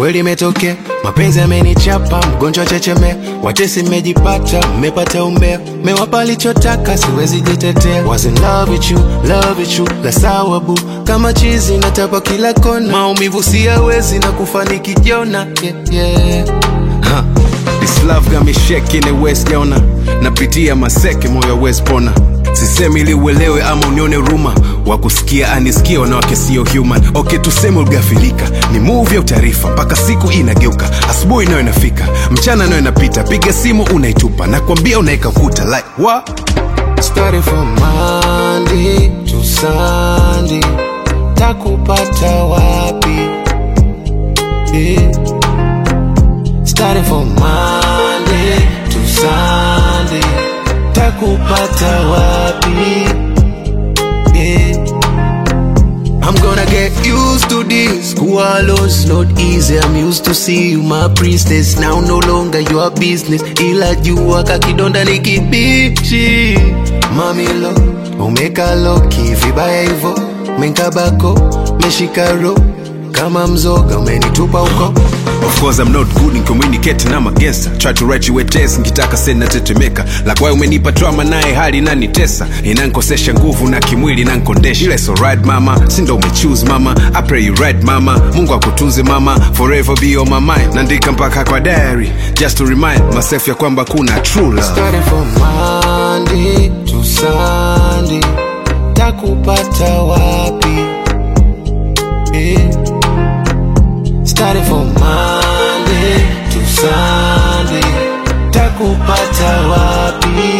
kweli imetokea mapenzi amenichapa mgonjwa checheme watesi mmejipata mmepata umbea mewapa alichotaka siwezi jitetea was in love with you love with you la sawa bu kama chizi natapa kila kona maumivu siyawezi na kufaniki jona yeah, yeah. Ha, This love got me shaking in West Jona napitia maseke moyo west pona sisemi ili uelewe ama unione ruma wakusikia anisikia wanawake sio human okay tuseme uligafilika ni move ya utaarifa mpaka siku inageuka asubuhi nayo inafika mchana nayo inapita piga simu unaitupa nakwambia unaeka kuta like what? Started from Monday to Sunday, takupata wapi? Yeah. Started from Monday to Sunday, takupata wapi? Yeah. I'm gonna get used to this. Kualo's not easy. I'm used to see you, my priestess. Now no longer your business. Ila jua kakidonda ni kibichi. Mami lo, umeka loki vibaya hivo. Menkabako, meshika ro. Kama mzoga umenitupa huko. Of course I'm not good in communicating I'm a gangster Try to write you a test nikitaka send natetemeka Like why umenipa trauma naye hali inanitesa Inankosesha nguvu na kimwili inankondesha Ile so right mama, si ndo umechoose mama I pray you right mama, Mungu akutunze mama Forever be on my mind, naandika mpaka kwa diary Just to remind myself ya kwamba kuna true love Started from Monday to Sunday, takupata wapi? Yeah. Started from Monday to Sunday, takupata wapi?